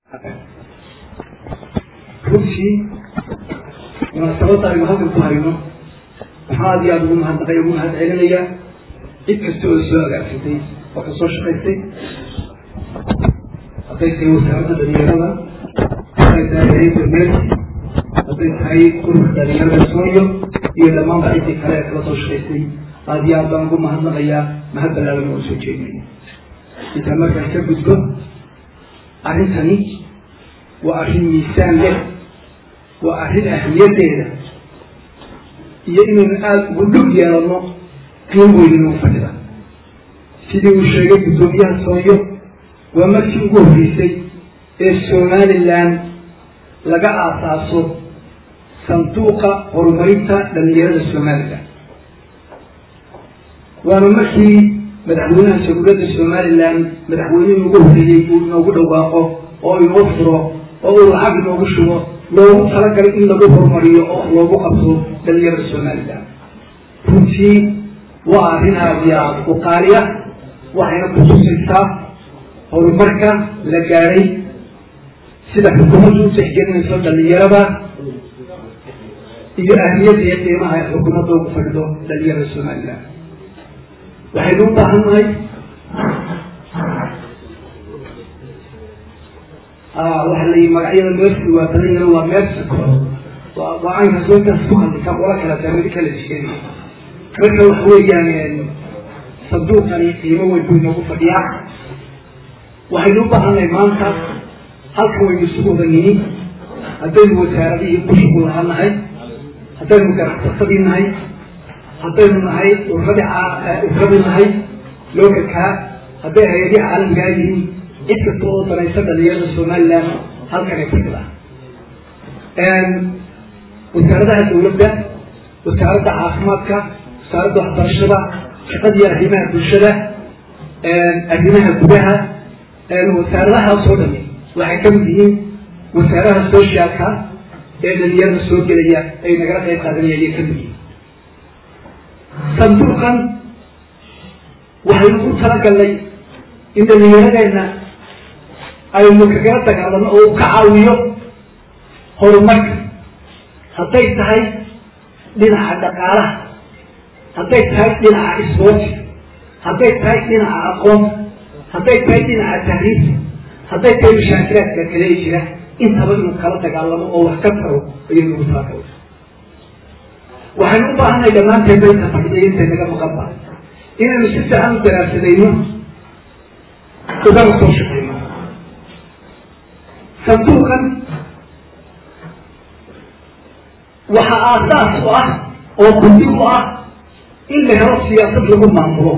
runtii munaasabadda aynu halkan ku hayno waxaa aad iyo aada ugu mahadnaqay ugu mahad celinayaa cid kasta oo soo agaarsatay oo ka soo shaqaystay hadday tahay wasaaradda dhalinyarada hadday tahay hayadda meersi hadday tahay ururka dhalinyarada sooyo iyo dhammaanba ciddii kale ee kala soo shaqaystay aada iyo aad baan ugu mahadnaqayaa mahad ballaaran oo soo jeedinaya intaan markaan ka gudbo arrintani waa arrin miisaan leh waa arrin ahmiyaddeeda iyo inaynu aada ugu dhog yeelano qiim weyninu fadhida sidii uu sheegay guddoomiyaha sooyo waa markii ugu horreysay ee somalilan laga aasaaso sanduuqa horumarinta dhalinyarada somalilan waana markii madaxweynaha jamhuuriyadda somalilan madaxweynihii ugu horreeyey uu inoogu dhawaaqo oo inoo furo oo uu lacag inoogu shubo loogu talagalay in lagu horumariyo oo loogu qabto dhalinyarada somalilan runtii waa arrin aada iyo aada u qaaliya waxayna kutusaysaa horumarka la gaadhay sida xukuumaddu u tixgelinayso dhalinyarada iyo ahmiyadda iyo qiimaha ay xukuumadda ugu fadhido dhalinyarada somalilan waxaynu u baahan nahay waxa la yii magacyada meersi waa badan yaro waa meersico waa aynka soontaas ku hadli ka ola kala taamidi kala sheegay marka waxa weeyaan sanduuqani qiimo weyn buu inoogu fadhiyaa waxaynu u baahannahay maanta halkan waynu isugu wada nini haddaynu wasaaradihii ku shuqul lahaa nahay haddaynu ganacsasadii nahay haddaynu nahay urradii urradii nahay lookalkaa hadday hay-adihii caalamigaa yihiin cid kasta oo danaysa dhalinyarada somalilan halkan ay fadhida wasaaradaha dawladda wasaaradda caafimaadka wasaaradda waxbarashada shaqadii arrimaha bulshada arrimaha gudaha wasaaradahaasoo dhami waxay kamid yihiin wasaaraha socialka ee dhalinyarada soo gelaya ay nagala qayb qaadanaya ayay kamid yihiin sanduuqan waxaynu u talagalnay in dhalinyaradeenna aynu kagala dagaalano oo u ka caawiyo horumarka hadday tahay dhinaca dhaqaalaha hadday tahay dhinaca isboorti hadday tahay dhinaca aqoonta hadday tahay dhinaca tahriibta hadday tahay mashaakilaadka kale ee jira intaba inuu kala dagaalamo oo wax ka taro ayaynu ugu talagalay waxaynu u baahanay dhammaanteen bayka fadhiday intay naga maqan tahay inaynu si fiican u daraarsadayno ugana soo shaqeyno sanduuqan waxa aasaas u ah oo bundi u ah in la helo siyaasad lagu maamulo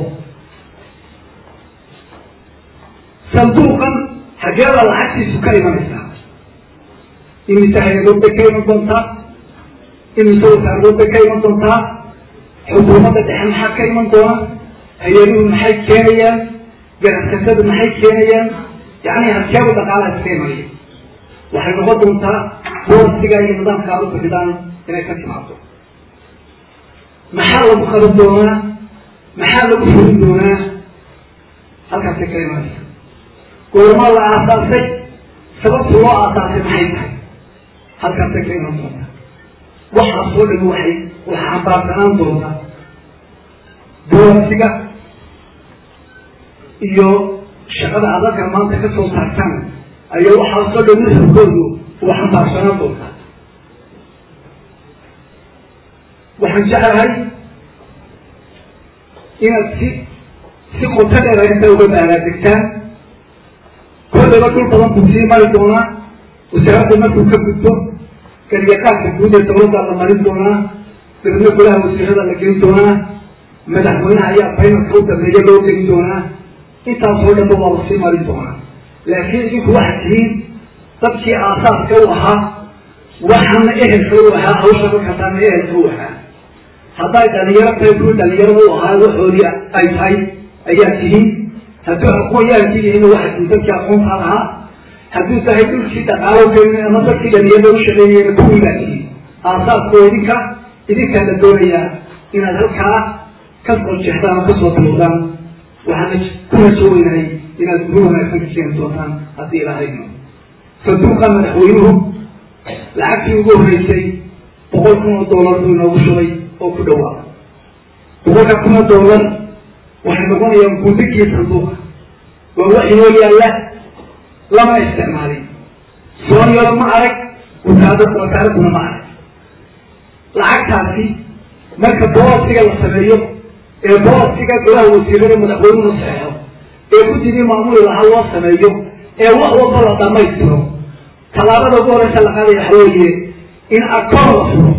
sanduuqan xageeda lacagtiisu ka imanaysaa imise hay-adood bay ka iman doontaa imise wasaaradood bay ka iman doontaa xukuumadda dhexe maxaa ka iman doona hay-aduhu maxay keenayaan ganacsatadu maxay keenayaan yani hadkeebu dhaqaalaha iska imanaya waxay noqon doontaa boorsiga iyo nidaamka aad u bixidaan inay ka timaado maxaa lagu qaban doonaa maxaa lagu fulin doonaa halkaasay ka imanaysa goormaa la aasaasay sababtu loo aasaasay maxay tahay halkaasay ka iman doontaa waxaasoo dhami waxay waxa xambaarsanaan doonta boorsiga iyo shaqada adalka maanta ka soo saartaan ayaa waxaasoo dhan nuxurkoodu uu xambaarsanaan doontaa waxaan jeclahay inaad si si qoto dheer inta uga baaraadegtaan kollaba dhul badan buu sii mari doonaa wasaaradda markuu ka gudbo garyaqaanka guud ee dawladda la marin doonaa dabadna golaha wasiirada la gelin doonaa madaxweynaha ayaa baynalka u dambeeya loo gelin doonaa intaasoo dhanba waa lasii marin doonaa laakiin idinku waxaad tihiin dadkii aasaaska u ahaa waxaana ehelka u ahaa hawsha markaasaana ehelka u ahaa hadday dhalinyaro tahay kuwii dhalinyarada u ahaa waxoodii ay tahay ayaa tihiin hadduu aqoon-yahankii yihiin waxaad tihiin dadkii aqoontaa lahaa hadduu tahay dhulkii dhaqaalo gelin ama dadkii dhalinyarada u shaqeeyeen kuwii baa tihiin aasaaskoo idinka idinkaa la doonayaa inaad halkaa ka soo jeexdaan oo kasoo bilowdaan waxaana kuna soo weynahay inaad guru wanaagsan ka keeni doontaan haddii ilahayno sanduuqa madaxweynuhu lacagtii ugu horreysay boqol kun oo doolar buu inoogu shubay oo ku dhawaa boqolka kun oo doolar waxay noqonayaan gudigii sanduuqa waa wax inoo yaalla lama isticmaalin soonyaro ma arag wasaarad wasaaraduna ma arag lacagtaasi marka boosiga la sameeyo ee boosiga golaha wasiirada madaxweynuhu saxeexo ee guddigii maamuli lahaa loo sameeyo ee wax walba la dhamaystiro tallaabada ugu horeysa la qaadaya waxa weeye in akoon la furo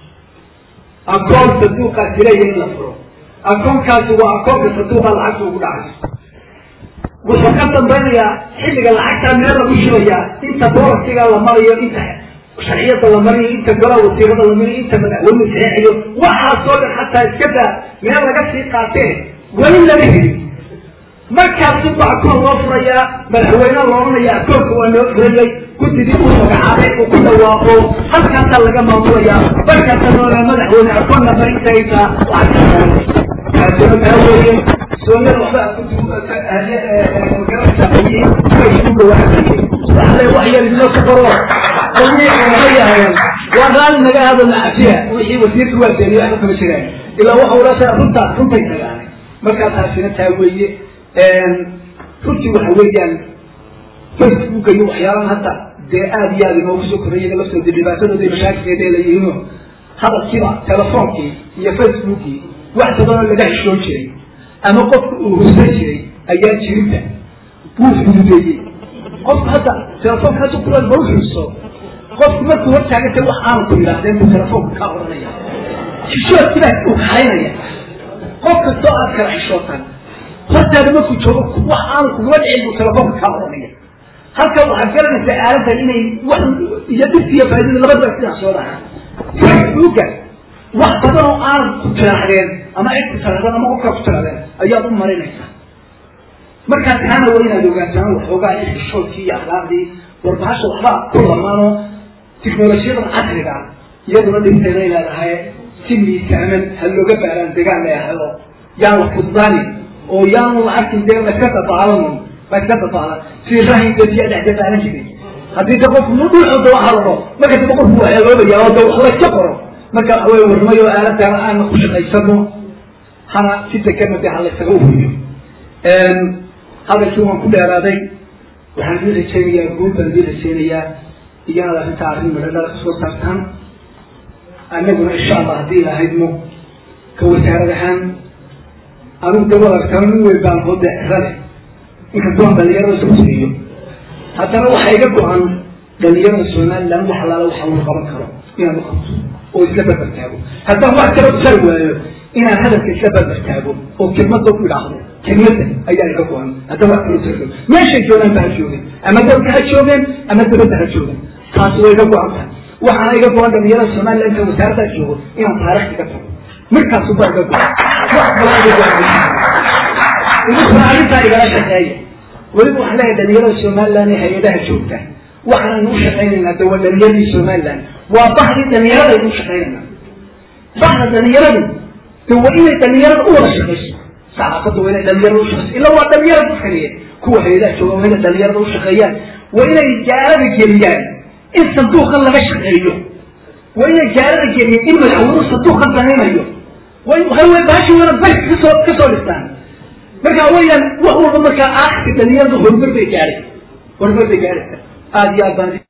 akoon sanduuqaasi leeyahay in la furo akoonkaasi waa akoonka sanduuqa lacagta ugu dhacayso wuxuu ka dambaynayaa xilliga lacagtaa meel lagu shubayaa inta boorasiga la marayo inta sharciyada la mariyo inta golaha wasiirada la mariyo inta madaxweynuhu saxeexayo waxaasoo dhan xataa iska daa meel laga sii qaatee weli lama helin markaasuu ba akoon loo furayaa madaxweyne la ohanaya akoonka waa loo furayay guddigii uu magacaabay uu ku dhawaaqo halkaasaa laga maamulayaa markaasa noolaa madaxweyne akoon namba intaytaa lacagtaasina taa weeye soonyada waxba magaranaysaaqayiin way isku dhawaaqayeen waxle wax yar idinoo ka baro ma yahayan waa raali naga aado macafiya wixii wasiirka waa beeniye waxba kama jiraan ilaa waxa ulasa runtaas runtay tagaanay markaa taasina taa weeye runtii waxa weeyaan facebooka iyo waxyaabahan hadda dee aad iyo aad inoogu soo korreeyaga laftooda dhibaatadooda mashaakilkeeda leeyihiino hadalkiiba telefoonkii iyo facebookii wax badanoo laga xishoon jiray ama qofka uu husan jiray ayaa jirinta wuu fududeeyey qofku hadda telefoonka hadda kulan ma uxuso qofku markuu hortaagantay wax aanu ku yidhaahdeen buu telefoonka kaa odhanaya xishoodkiibaa uu kaxaynaya qof kastoo aad kala xishootaan hortaada markuu joogo wax aanu kugula dhicin buu telefoonka kaa odhanaya halka waxaad garanaysaa aaladda inay wax iyo dhibta iyo faa'idada labadaba sidaa soo dhaca facebooka wax badan oo aanad ku tiraahdeen ama cid ku tirahdeen ama qofkaa ku tirahdeen ayaad u marinaysaa markaa taana waa inaad ogaataan waxoogaa xishoodkii iyo akhlaaqdii warbahasha waxba ku lamaano tiknolojiyadan casriga iyaduna dhibteeday leedahay si miisaaman ha looga baaraan degaan leeahado yaan la fudbaanin oo yaanu lacagtin dee laska dabaalan laska dabaalan si rahin dadiya dhex dabaalan jiray haddii de qofku dhulcooda waxa la dhao marka daba qofku waa eeloobaya oo de wax layska qoro marka waxa weye warmayo aaladaan aana ku shaqaysano hana si dekana de ha laysaga uriyo hadalkii waan ku dheeraaday waxaan idin rajaynayaa guud baan idin rajaynayaa iyanaad arrintaa arrin midhadhala kasoo saartaan annaguna insha allah haddii ilahaydmo ka wasaarad ahaan anigu dabadarkana nin weyn baan hoo deexrale inkastoo aan dhalinyarada isku tiriyo haddana waxaa iga go-an dhalinyarada somaliland wax alaala waxa uu qaban karo inaan uqabto oo isla barbar taago haddaan wax kala tari waayo inaan hadalka isla barbar taago oo kelmada ku idhaahdo kelmada ayaa iga go-an haddaan wax kala tari meeshay joogaan ba ha joogeen ama dalka ha joogeen ama dabadda ha joogeen taasi waa iga go-an tahay waxaana iga go-an dhalinyarada somaliland ka wasaaraddaa joogo inaan taarikhda ka tago markaasu baa iga go-an wax badan iga go-an idinkuna arrintaa igala shaqeeya weliba waxaan leeyahay dhalinyarada somaliland ee hay-adaha joogta waxaanaynu u shaqaynaynaa de waa dhalinyaradii somaliland waa bahdii dhalinyaradaaynu u shaqaynaynaa bahda dhalinyaradu de waa inay dhalinyarada u wada shaqayso saxaafadda waa inay dhalinyarada u shaqayso illa waa dhalinyarada dadkaniye kuwa hay-adaha jooga waa inay dhalinyarada u shaqeeyaan waa inay gaalada geliyaan in sanduuqan laga shaqeeyo waa inay gaalada geliyaan in madaxweynuhu sanduuqan danaynayo waxa wey baashi waana bari kasoo kasoo dhistaan marka weyaan wax walba markaa aakhirka dhalinyarada horumar bay gaadhay horumar bay gaadhaysa aada iyo aad baan